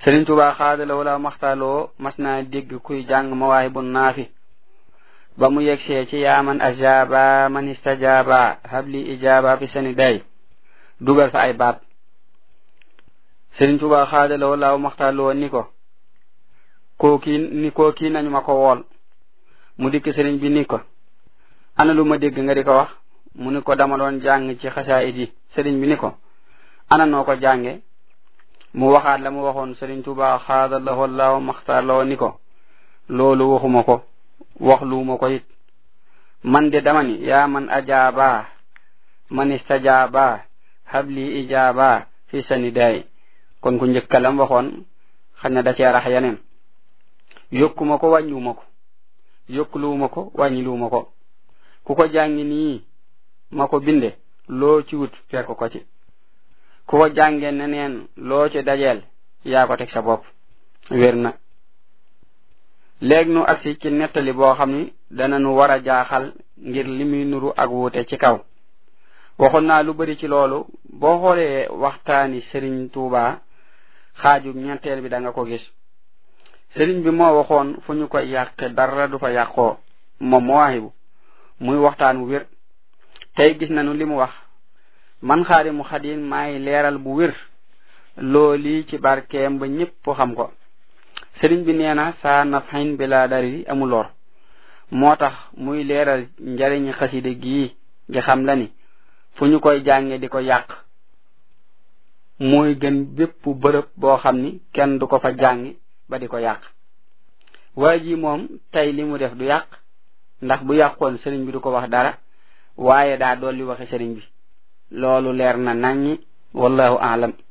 Sëriñ Tuubaa xaadala wala maxtaaloo mas naa dégg kuy jàng mawaay bu naafi ba mu yegsee ci yaaman ajaaba man istajaaba habli ijaaba fi seni day dugal fa ay baat Sëriñ Tuubaa xaadala wala maxtaaloo ni ko kookii ni kookii nañu ma ko wool mu dikk sëriñ bi ni ko ana lu ma dégg nga di ko wax mu ni ko dama doon jàng ci xasaayid yi sëriñ bi ni ko ana noo ko jànge mu waxaat la mu waxoon sëriñ Tuubaa xaadallahu allahu maxtaarloo ni ko loolu waxuma ko wax luuma ko it man de dama ni yaa man ajaaba man istajaaba habli ijaaba fi sani day kon ku njëkkalam waxoon xam ne da cee rax yeneen yokkuma ko wàññiwuma ko yokkuluwuma ko wàññiluwuma ko ku ko jàngi nii ma ko binde loo ci wut fekk ko ci ku ko jànge neneen loo ci dajeel yaa ko teg sa bopp wér na léegi nu agsi ci nettali boo xam ni dana nu war a jaaxal ngir li muy nuru ak wuute ci kaw waxoon naa lu bari ci loolu boo xoolee waxtaani sëriñ Tuuba xaaju ñetteel bi da nga ko gis sëriñ bi moo waxoon fu ñu koy yàqe dara du fa yàqoo moom Mawaahibu muy waxtaan wu wér tey gis nañu li mu wax man Xaadimu Xaadim maay leeral bu wér looli ci barkeem ba ñépp xam ko sëriñ bi nee na saa nafxin bi laa dari amul lor moo tax muy leeral njariñi xaside gii gi xam la ni fu ñu koy jànge di ko yàq mooy gën bépp bërëb boo xam ni kenn du ko fa jàngi ba di ko yàq waa ji moom tey li mu def du yàq ndax bu yàqoon sëriñ bi du ko wax dara waaye daa dolli waxe sëriñ bi loolu leer na naññi wallahu aalam